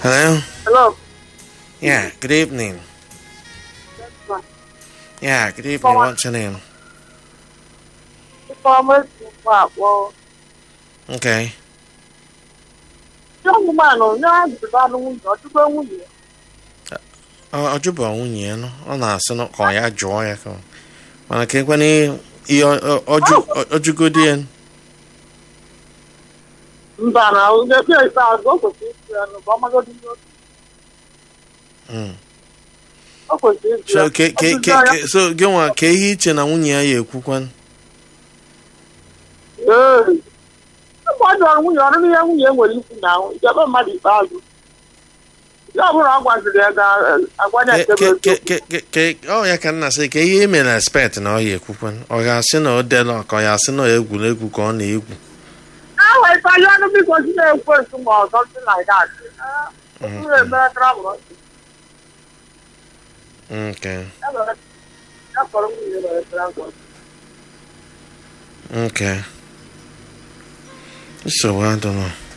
Hello? Hello. Yeah, good evening. That's fine. Yeah, good evening. What's your name? Farmers akpọ Okay. ọmụmanụ onye ajụjụ anụ nwunye ọtụtụ nwunye Ọ ọ jụbụ nwunye ya nọ. Ọ na-asị na ka ọ ya jụọ ya ka ọ- mana ka ekwe ihe ọ- ọ jụ- ọ- ọ jụgodi ya mba na ebe ikpeazụ o kwesịrị ịsụ ya n'ụba ọmagodi ihe otu Mm. o kwesịrị ịsụ so ya ke ke Ọtụtụ ke ya- ke so gị nwa ka ihe iche na nwunye ya ya ekwukwan Ee. Mgbe ọ jụrụ nwunye ọrụ n'ihe nwunye nwere ikwu na ahụ ijebe mmadụ ikpeazụ ya ọ bụrụ ọ gwaziri ya ga-agwanye Ke- nkebe ke ke ke ke ke ọ ya ka nna sị ka ihe ime na expect na ọ ya ekwukwan ọ ga-asị na o dela ka ọ ya asị na egwuregwu ka ọ na-egwu ahụ ịtali ọnụ biko si na-ekwe nsu ma ọ something like that ụrụ emere travel okay ya kpọrọ nwunye mere travel okay nsogbu adịghị